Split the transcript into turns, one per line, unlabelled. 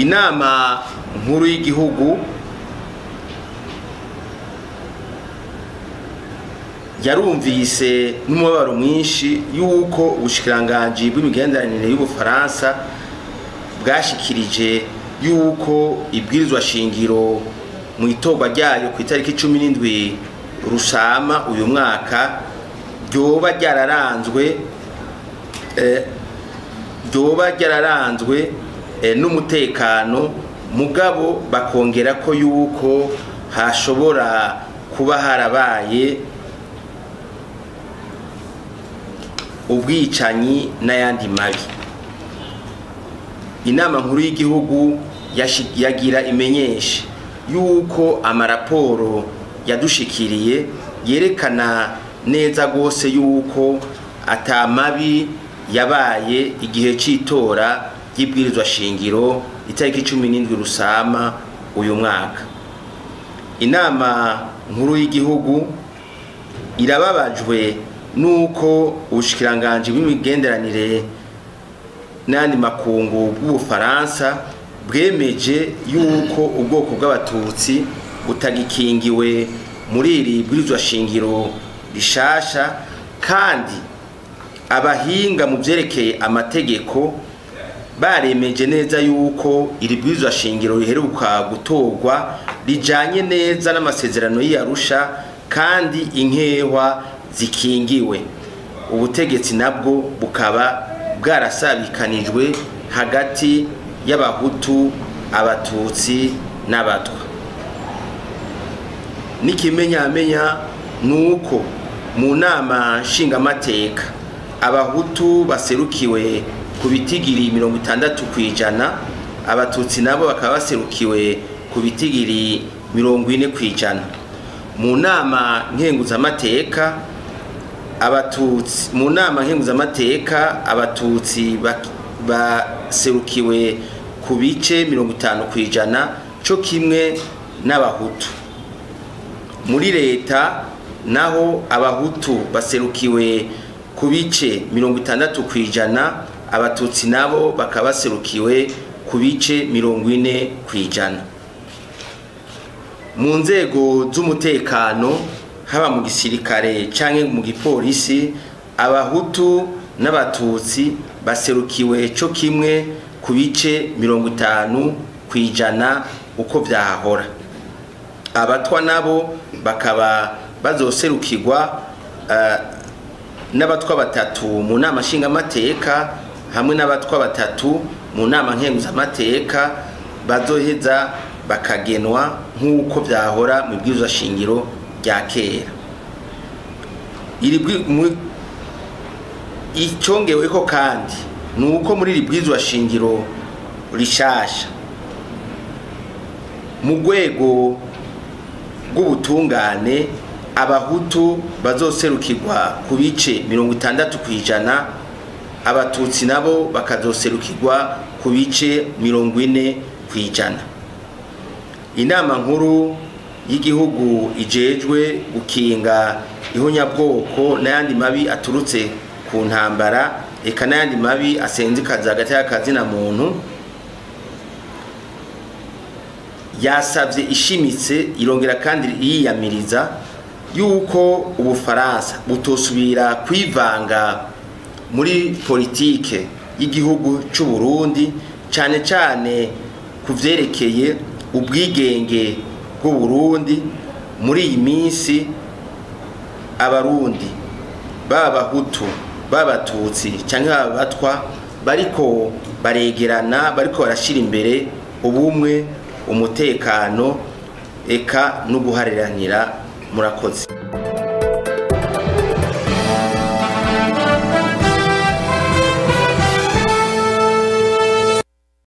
inama nkuru y'igihugu yarumvise n'umubabaro mwinshi y'uko ubushikiranganji bw'imigenderanire y'ubufaransa bwashikirije y'uko ibwirizwa shingiro mu itorwa ryayo ku itariki cumi n'indwi rusama uyu mwaka ryoba ryararanzwe ryoba ryararanzwe n'umutekano mugabo bakongera ko yuko hashobora kuba harabaye ubwicanyi n'ayandi mabi inama nkuru y'igihugu yagira imenyesha yuko amaraporo yadushikiriye yerekana neza rwose yuko atamabi yabaye igihe cy'itora ry'ibwirizwa shingiro itariki cumi n'indwi rusama uyu mwaka inama nkuru y'igihugu irababajwe nuko ubushikiranganji bw'imigenderanire n'andi makungu bw'ubufaransa bwemeje yuko ubwoko bw'abatutsi butagikingiwe muri iri bwirizwa shingiro rishasha kandi abahinga mu byerekeye amategeko baremeje neza yuko iri bwirizwa shingiro riheruka gutorwa rijanye neza n'amasezerano y'iyarusha kandi inkehwa zikingiwe ubutegetsi nabwo bukaba bwarasabikanijwe hagati y'abahutu abatutsi n'abatwa n'ikimenyamenya ni uko mu nama nshingamateka abahutu baserukiwe ku bitigiri mirongo itandatu ku ijana abatutsi nabo bakaba baserukiwe ku bitigiri mirongo ine ku ijana mu nama nkenguzamateka abatutsi mu nama nkenguzamateka abatutsi baserukiwe ku bice mirongo itanu ku ijana cyo kimwe n'abahutu muri leta naho abahutu baserukiwe ku bice mirongo itandatu ku ijana abatutsi nabo bakaba baserukiwe ku bice mirongo ine ku ijana mu nzego z'umutekano haba mu gisirikare cyangwa mu gipolisi abahutu n'abatutsi baserukiwe cyo kimwe ku bice mirongo itanu ku ijana uko byahahora abatwa nabo bakaba bazoserukirwa n'abatwa batatu mu nama nshingamateka hamwe n'abatwa batatu mu nama nkenguzamateka bazoheza bakagenwa nk'uko byahora mu bwirizwa shingiro rya kera icyongeweho kandi ni uko muri iri bwirizwa shingiro rishasha mu rwego rw'ubutungane abahutu bazoserukirwa ku bice mirongo itandatu ku ijana abatutsi nabo bakazoserukirwa ku bice mirongo ine ku ijana inama nkuru y'igihugu ijejwe gukinga ihunyabwoko n'ayandi mabi aturutse ku ntambara eka n'ayandi mabi asenzikaza hagati y'akazi na muntu yasabye ishimitse irongera kandi yiyamiriza yuko ubufaransa butosubira kwivanga muri politike y'igihugu cy'u Burundi cyane cyane ku byerekeye ubwigenge bw'u Burundi muri iyi minsi abarundi baba abahutu baba abatutsi cyangwa baba abatwa bariko baregerana bariko barashyira imbere ubumwe umutekano eka no guhariranira murakoze